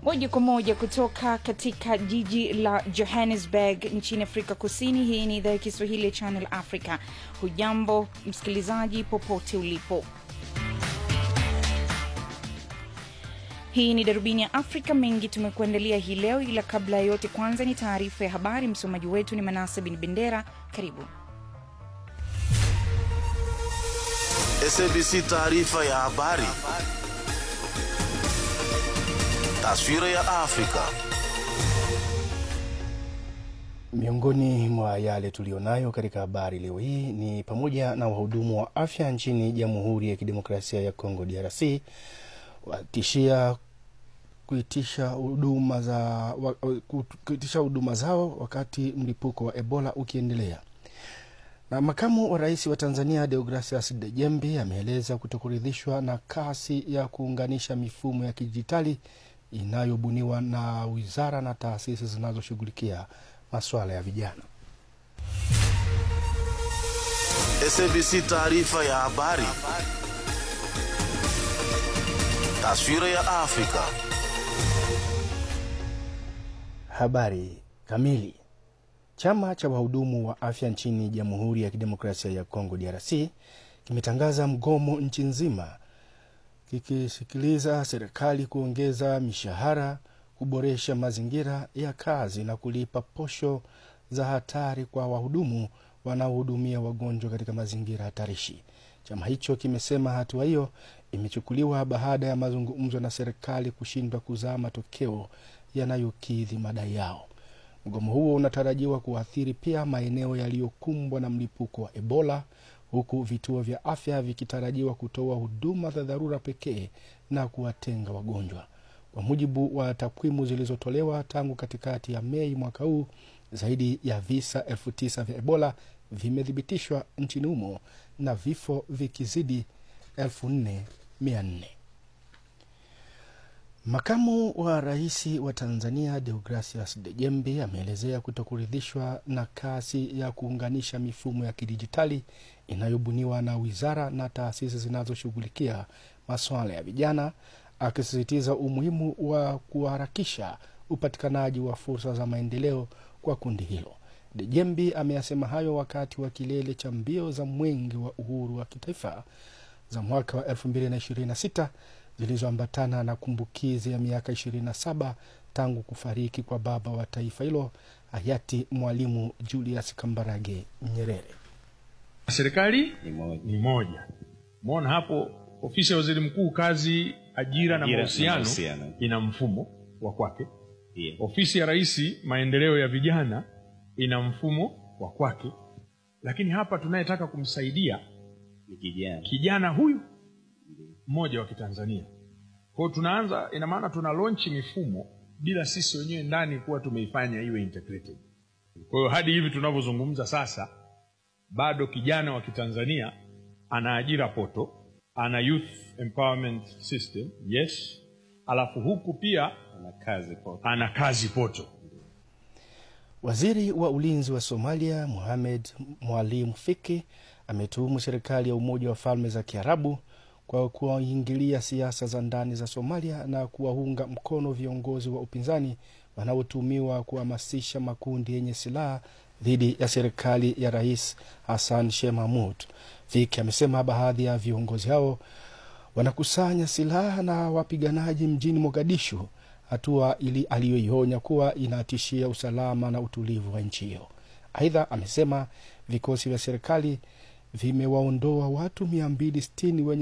moja kwa moja kutoka katika jiji la Johannesburg nchini Afrika Kusini. Hii ni idhaa ya Kiswahili ya Channel Africa. Hujambo msikilizaji, popote ulipo. Hii ni darubini ya Afrika. Mengi tumekuandalia hii leo, ila kabla ya yote, kwanza ni taarifa ya habari. Msomaji wetu ni Manase Bin Bendera. Karibu. SABC taarifa ya habari. Taswira ya Afrika. Miongoni mwa yale tuliyonayo katika habari leo hii ni pamoja na wahudumu wa afya nchini Jamhuri ya Kidemokrasia ya Kongo DRC watishia kuitisha huduma za wa, kuitisha huduma zao wakati mlipuko wa Ebola ukiendelea. Na makamu wa rais wa Tanzania Deogracias Dejembi ameeleza kutokuridhishwa na kasi ya kuunganisha mifumo ya kidijitali inayobuniwa na wizara na taasisi zinazoshughulikia masuala ya vijana. SABC taarifa ya habari. Taswira ya Afrika. Habari kamili. Chama cha wahudumu wa afya nchini Jamhuri ya Kidemokrasia ya Kongo DRC kimetangaza mgomo nchi nzima kikisikiliza serikali kuongeza mishahara, kuboresha mazingira ya kazi na kulipa posho za hatari kwa wahudumu wanaohudumia wagonjwa katika mazingira hatarishi. Chama hicho kimesema hatua hiyo imechukuliwa baada ya mazungumzo na serikali kushindwa kuzaa matokeo yanayokidhi madai yao. Mgomo huo unatarajiwa kuathiri pia maeneo yaliyokumbwa na mlipuko wa Ebola, huku vituo vya afya vikitarajiwa kutoa huduma za dharura pekee na kuwatenga wagonjwa. Kwa mujibu wa takwimu zilizotolewa tangu katikati ya Mei mwaka huu, zaidi ya visa elfu tisa vya Ebola vimethibitishwa nchini humo na vifo vikizidi elfu nne mia nne. Makamu wa rais wa Tanzania Deogracias Dejembe ameelezea kutokuridhishwa na kasi ya kuunganisha mifumo ya kidijitali inayobuniwa na wizara na taasisi zinazoshughulikia masuala ya vijana, akisisitiza umuhimu wa kuharakisha upatikanaji wa fursa za maendeleo kwa kundi hilo. Dejembi ameyasema hayo wakati wa kilele cha mbio za mwenge wa uhuru wa kitaifa za mwaka wa 2026 zilizoambatana na kumbukizi ya miaka 27 tangu kufariki kwa baba wa taifa hilo hayati Mwalimu Julius Kambarage Nyerere. Serikali ni moja. ni moja. Umeona hapo, ofisi ya waziri mkuu kazi, ajira na Ajira na mahusiano mahusiano. ina mfumo wa kwake. Ndiyo. Ofisi ya rais maendeleo ya vijana ina mfumo wa kwake, lakini hapa tunayetaka kumsaidia Ni kijana. kijana huyu mmoja wa Kitanzania. Kwa hiyo tunaanza, ina maana tuna launch mifumo bila sisi wenyewe ndani kuwa tumeifanya iwe integrated. Kwa hiyo hadi hivi tunavyozungumza sasa, bado kijana wa Kitanzania ana ajira poto, ana youth empowerment system yes, alafu huku pia Ana kazi kwa ana kazi poto. Waziri wa ulinzi wa Somalia Mohamed Mwalim Fiki ametuhumu serikali ya Umoja wa Falme za Kiarabu kwa kuwaingilia siasa za ndani za Somalia na kuwaunga mkono viongozi wa upinzani wanaotumiwa kuhamasisha makundi yenye silaha dhidi ya serikali ya Rais Hassan Sheikh Mahmud. Fiki amesema baadhi ya viongozi hao wanakusanya silaha na wapiganaji mjini Mogadishu, hatua ili aliyoionya kuwa inatishia usalama na utulivu wa nchi hiyo. Aidha, amesema vikosi vya serikali vimewaondoa watu 260 wenye